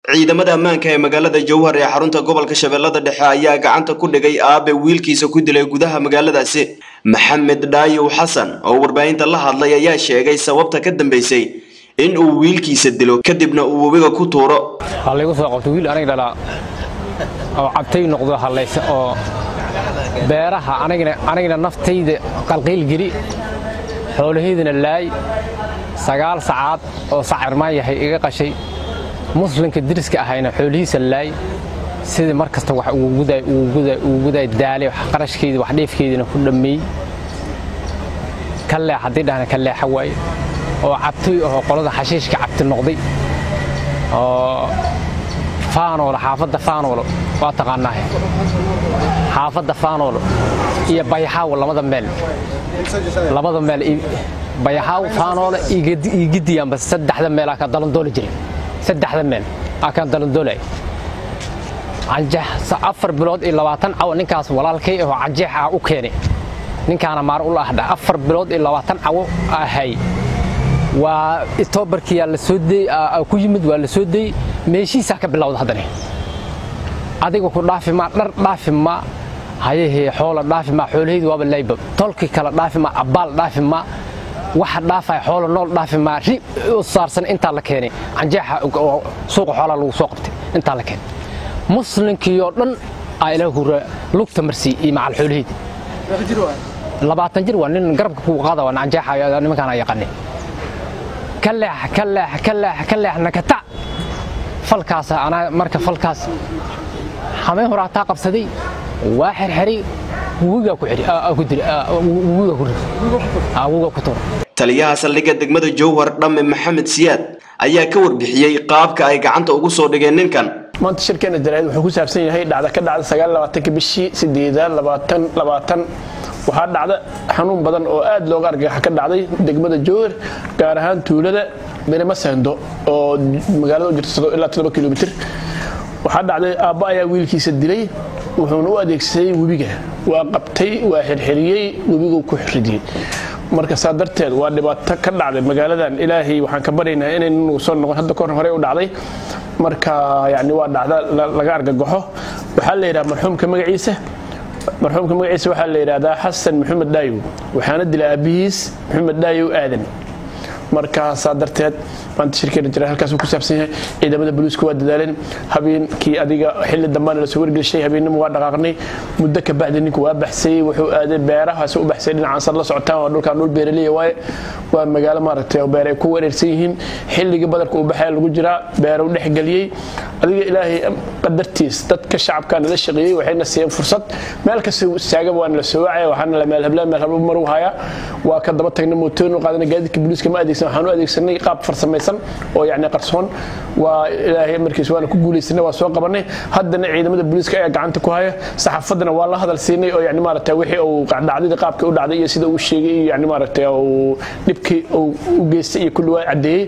ciidamada ammaanka ee magaalada jowhar ee xarunta gobolka shabeellada dhexe ayaa gacanta ku dhigay aabe wiilkiisa ku dilay gudaha magaaladaasi maxamed dhaayow xasan oo warbaahinta la hadlay ayaa sheegay sababta ka dambeysay in uu wiilkiisa dilo kadibna uu webiga ku tuuro ha laygu soo qabto wiil aniga dhalaa oo cabtay noqdo hallayse oo beeraha anigana naftayda qalqiilgeli xoolahaydana laay sagaal sacaad oo sacirmaan yahay iga qashay muslimka diriska ahayna xoolihiisa laay sidii mar kasta wax ugu guday daale qarashkeydii wax dheefkeediina ku dhammeey ka leex haddii dhahna ka leexa waaye oo cabtoy ahoo qolada xashiishka cabti noqday oo faanoolo xaafadda faanoolo waa taqaanaahe xaafadda faanoolo iyo bayaxaawo labada meel labada meel bayaxaaw faanoolo iyo gidiyaanba saddexda meel aa ka dalandooli jiray saddexda meel aa ka dalandoolay canjeex afar bilood iyo labaatan cawo ninkaas walaalkay ahoo canjeex ah u keenay ninkaana maar ula ahdha afar bilood iyo labaatan cawo ahay waa itoobarkiyaa la soo deyey ku yimid waa la soo deyey meeshiisaa ka bilowda haddane adiga ku dhaafi maa dhar dhaafi maa hayahee xoola dhaafi maa xoolahaydu waaba layba tolkii kale dhaafi maa abbaal dhaafi maa waxa dhaafaya xoola nool dhaafi maa ri u saarsan intaa la keenay canjeexa suuqa xoolaa lagu soo qabtay intaa la keenay muslimkiioo dhan aa ilaah hura lugta marsiy iyo macal xoolahayda labaatan jir waa nin garabka kuu qaada waa canjeexa nimankaan aa yaqaanay ka leex ka leex ka leex ka leex nakata falkaas anaa marka falkaas hameen hore hataa qabsaday waa xerxeray wugigaa ku xidhi ku dili wugiga ku rid wugiga ku tuura taliyaha saldhigga degmada jowhar dhamme maxamed siyaad ayaa ka warbixiyey qaabka ay gacanta ugu soo dhigeen ninkan maanta shirkeena jaraa'id wuxuu ku saabsan yahay dhacda ka dhacda sagaal labaatanka bishii sideedaad labaatan labaatan waxaa dhacda xanuun badan oo aad looga argagaxa ka dhacday degmada jowhar gaar ahaan tuulada beremasando oo magaalada u jirta ilaa toddoba kilomitir waxaa dhacday aabba ayaa wiilkiisa dilay wuxuuna u adeegsaday webiga waa qabtay waa xirxiriyey webiguu ku ridiyey marka saa darteed waa dhibaato ka dhacday magaaladan ilaahay waxaan ka baryaynaa inaynu soo noqon hadda kahor hore u dhacday marka yani waa dhacda laga argagaxo waxaa la yidhaha marxuumka magaciisa marxuumka magaciisa waxaa la yidhahdaa xasan maxamed dhaayow waxaana dilay aabihiis maxamed dhaayow aadan markaasaa darteed maanta shirkeena jira halkaas ku saabsan yahay ciidamada booliisku waa dadaaleen habeenkii adiga xilli dambaana lasoo wargelishay habeennimo waa dhaqaaqnay muddo ka bacdi ninku waa baxsayey wuxuu aaday beerahaas u baxsay dhinacaasar la socotaan waa dhulkaan dhul beeraliya waaye waa magaalo maaragtay oo beer ay ku wareersan yihiin xilligii badarka uu baxaya lagu jiraa beeruu dhexgeliyey adiga ilaahay qadartiis dadka shacabkaa nala shaqeeyey waxayna siiyeen fursad meel kasta istaagaba waana la soo wacaya waxaana la meelhablaan meel hablo maru haya waa ka daba tagna mootoonu qaadana gaadiidka booliiska ma adeegsan waxaan u adeegsanay qaab farsamaysan oo yani qarsoon waa ilaahay markiis waana ku guulaysanay waa soo qabanay haddana ciidamada booliiska ayaa gacanta ku haya saxaafadana waa la hadal siinay oo yani maaragtay wixii uu dhacdadii qaabkii u dhacday iyo sida uu sheegay iyo yani maaragtay uu dhibkii uu u geystay iyo kulli waa caddeeyey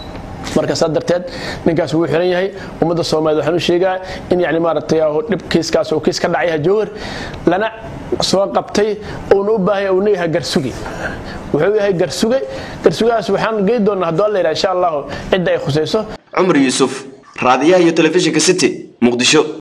marka saa darteed ninkaas wuu xiran yahay ummadda soomaaliyed waxaan u sheegaa in yani maaragtay dhib kiiskaas uu kiis ka dhacay jowhar lana soo qabtay uuna u baahanya uuna yahay garsugi wuxuu yahay garsuge garsugahaas waxaan gey doonaa hadduu alla yidhaha insha allahu cidda ay khusayso cumar yuusuf raadiyaha iyo telefishinka city muqdisho